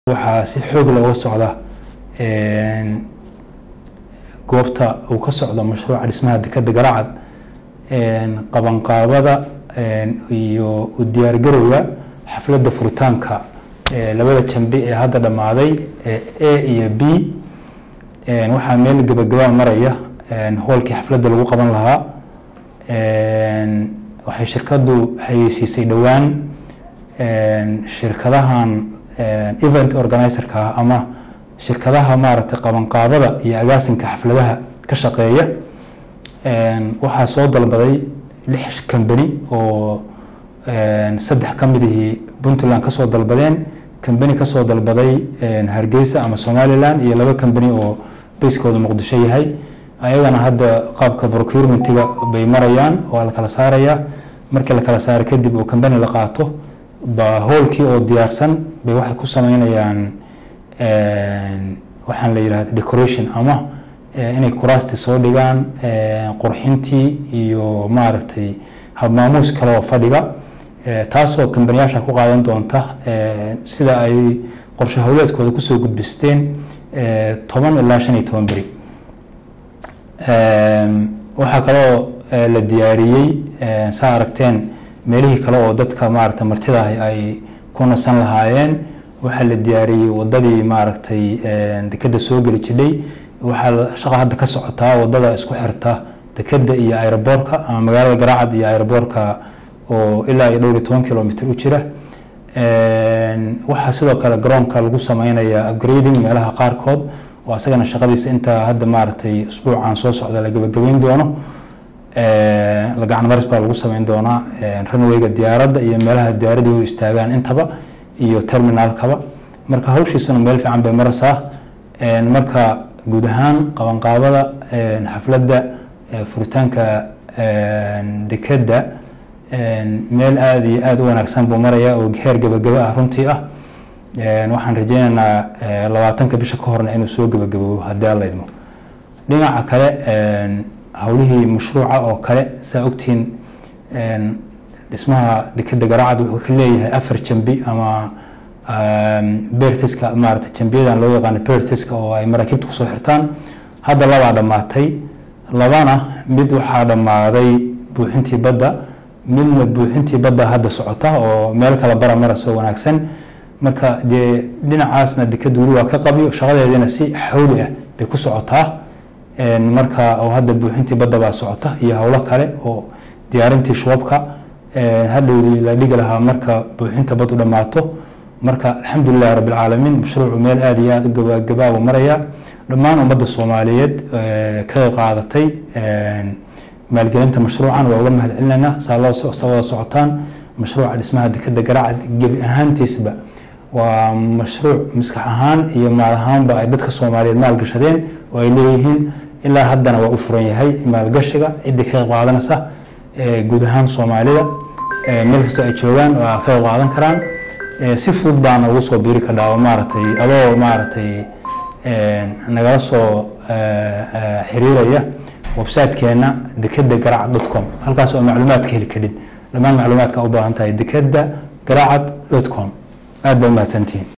waxaa si xoog looga socda goobta uu ka socdo mashruuca dhismaha dekeda garacad qabanqaabada iyo u diyaargarowga xafladda furitaanka labada jambi ee hadda dhammaaday a iyo b waxaa meel gebagabaa maraya hoolkii xafladda lagu qaban lahaa waxay shirkaddu xayeysiisay dhowaan shirkadahan event organizerka ah ama shirkadaha maaragtay qabanqaabada iyo agaasinka xafladaha ka shaqeeya waxaa soo dalbaday lix kambani oo saddex ka midihii puntland kasoo dalbadeen kambani kasoo dalbaday hargeysa ama somaliland iyo laba kambani oo bayskooda muqdisho yahay ayagana hadda qaabka procurementiga bay marayaan waa la kala saarayaa markii la kala saaro kadib oo kambani la qaato ba hoolkii oo diyaarsan bay waxay ku sameynayaan waxaan la yidhahda decoration ama inay kuraasti soo dhigaan qurxintii iyo maaragtay habmaamuus kale oo fadhiga taasoo kambaniyaasha ku qaadan doonta sida ay qorshe howleedkooda kusoo gudbisteen toban ilaa shan iyo toban beri waxaa kaloo la diyaariyey saa aragteen meelihii kale oo dadka maaragtay martida ah ay ku nasan lahaayeen waxaa la diyaariyey wadadii maaragtay dekeda soo geli jidhay waxaa shaqa hadda ka socotaa wadada isku xirta dekeda iyo aeroboorka ama magaalada garaacad iyo aeroboorka oo ilaa iyo dhowr iyo toban kilomitr u jira waxaa sidoo kale garoonka lagu sameynaya upgrading meelaha qaarkood oo asagana shaqadiisa intaa hadda maaragtay usbuucan soo socda la gebagabeyn doono gacan maris baa lagu sameyn doonaa runwayga diyaaradda iyo meelaha diyaaradii u istaagaan intaba iyo terminalkaba marka hawshiisuna meel fiican bay maraysaa marka guud ahaan qabanqaabada xafladda furitaanka dekeda meel aada iyo aada u wanaagsan buu maraya oo heer gebagaba ah runtii ah waxaan rajeynaynaa labaatanka bisha ka horna inuu soo gebagaboobo haddii alla idmo dhinaca kale howlihii mashruuca oo kale saa ogtihiin dhismaha dekeda garacad wuxuu ka leeyahay afar jambi ama bertiska maarata jambiyadan loo yaqaano bertiska oo ay maraakiibta kusoo xirtaan hadda labaa dhammaatay labana mid waxaa dhammaaday buuxintii badda midna buuxintii badda hadda socota oo meel kale bara marasoo wanaagsan marka dee dhinacaasna dekeda weli waa ka qabyo shaqadeedina si xawli ah bay ku socotaa marka oo hadda buuxintii badda baa socota iyo howlo kale oo diyaarintii shubabka hadhowdii la dhigi lahaa marka buuxinta baddu dhammaato marka alxamdulilahi rabbilcaalamiin mashruucu meel aada iyo aada u gabagabaabu maraya dhammaan ummadda soomaaliyeed ka qayb qaadatay maalgelinta mashruucan waa uga mahad celinaynaa saa loo wada socotaan mashruuca dhismaha dekeda garacad gebi ahaantiisba waa mashruuc maskax ahaan iyo maal ahaanba ay dadka soomaaliyeed maalgashadeen oo ay leeyihiin ilaa haddana waa u furan yahay maalgashiga ciddii ka qayb qaadanaysa guud ahaan soomaalida meel kastoo ay joogaan waa ka qayb qaadan karaan si fudud baana ugu soo biiri kadhaa oo maaragtay adoo maaragtay nagala soo xiriiraya websitekeena dekeda garacad dot com halkaas oo macluumaad ka heli karin dhammaan macluumaadka u baahan tahay dekeda garacad dot com aad ba umahadsantihiin